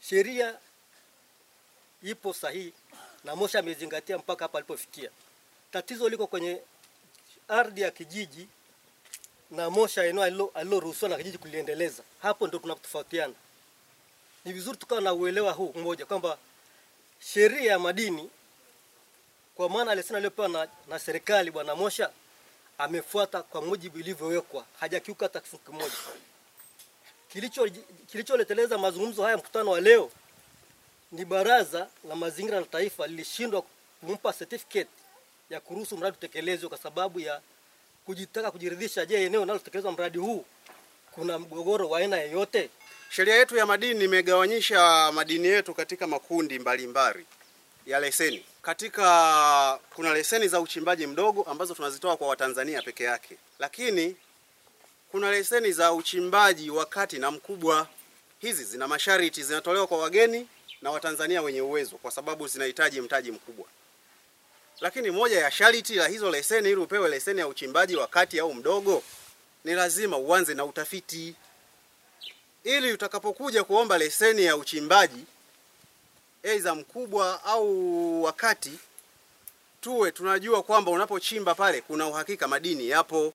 sheria ipo sahihi na Moshi amezingatia mpaka hapa alipofikia. Tatizo liko kwenye ardhi ya kijiji na Moshi eneo alilo- aliloruhusiwa na kijiji kuliendeleza. Hapo ndio tunatofautiana. Ni vizuri tukawa na uelewa huu mmoja kwamba sheria ya madini kwa maana leseni aliyopewa na, na serikali bwana Mosha amefuata kwa mujibu ilivyowekwa, hajakiuka hata kifungu kimoja. Kilicho kilicholeteleza mazungumzo haya mkutano wa leo ni baraza la mazingira la taifa lilishindwa kumpa certificate ya kuruhusu mradi utekelezwe kwa sababu ya kujitaka kujiridhisha, je, eneo linalotekelezwa mradi huu kuna mgogoro wa aina yoyote? Sheria yetu ya madini imegawanyisha madini yetu katika makundi mbalimbali ya leseni. Katika kuna leseni za uchimbaji mdogo ambazo tunazitoa kwa Watanzania peke yake, lakini kuna leseni za uchimbaji wa kati na mkubwa. Hizi zina masharti, zinatolewa kwa wageni na Watanzania wenye uwezo, kwa sababu zinahitaji mtaji mkubwa. Lakini moja ya sharti la hizo leseni, ili upewe leseni ya uchimbaji wa kati au mdogo, ni lazima uanze na utafiti ili utakapokuja kuomba leseni ya uchimbaji aidha mkubwa au wakati, tuwe tunajua kwamba unapochimba pale kuna uhakika madini yapo.